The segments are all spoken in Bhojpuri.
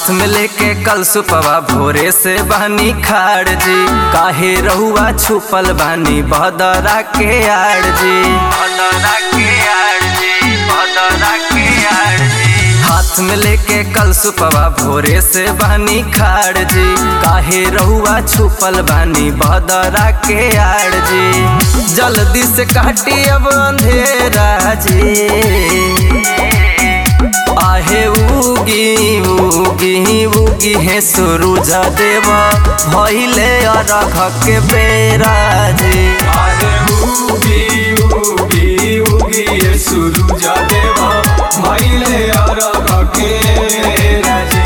हाथ में लेके कल सुपवा भोरे से बहनी खाड़ जी काहे रहुआ छुपल बानी बदरा के आड़ जी बदरा के आड़ जी बदरा के आड़ जी हाथ में लेके कल सुपवा भोरे से बहनी खाड़ जी काहे रहुआ छुपल बानी बदरा के आड़ जी जल्दी से काटी अब अंधेरा जी आहे उगी उगी उगी है सुरुज देव भइले अरघ के बेरा जी अरे उगी उगी उगी ये सूरज देवा भइले अरघ के राजी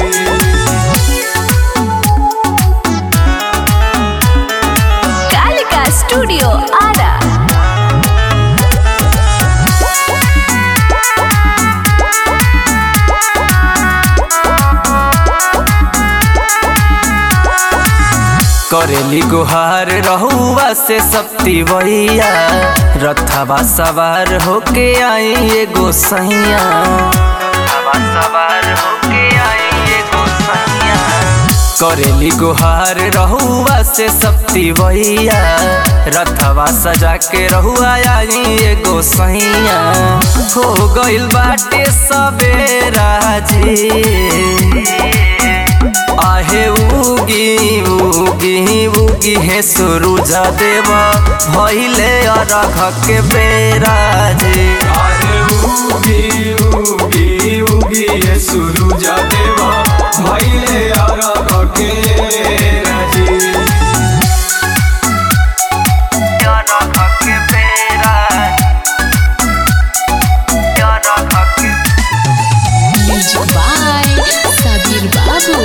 कालिका स्टूडियो आरा करेली गुहार रहुआ से सप्ती वैया रथवा सवार होके आई एगो सैया रथवा सवार होके आई एगो सैया करेली गुहार रहुआ से सप्ती वैया रथवा सजा के रहुआ आई एगो सैया हो गइल बाटे सबेरा जी आहे उगी उगी उगी है सुरुज देव भइले अरघ के बेरा जी अरे उगी उगी उगी ये सूरज देवा भइले अरघ के राजी अरघ के बेरा अरघ के म्यूजिक बाय सबीर बाबू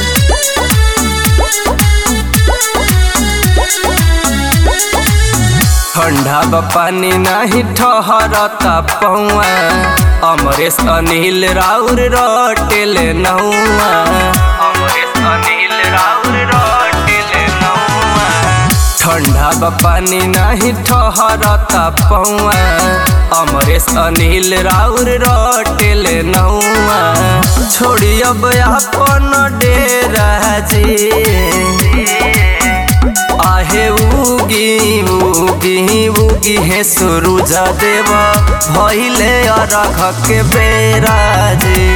ठंडा बा पानी नाही ठहरता पौआ अमरेश अनिल राउर रटेल नौआ अमरेश अनिल राउर रटेल नौआ ठंडा बा पानी नाही ठहरता पौआ अमरेश अनिल राउर रटेल नौआ छोड़ी अब अपन डेरा जी आहे उगी उगी उगी है सुरुज देव भइले अरघ के बेरा जी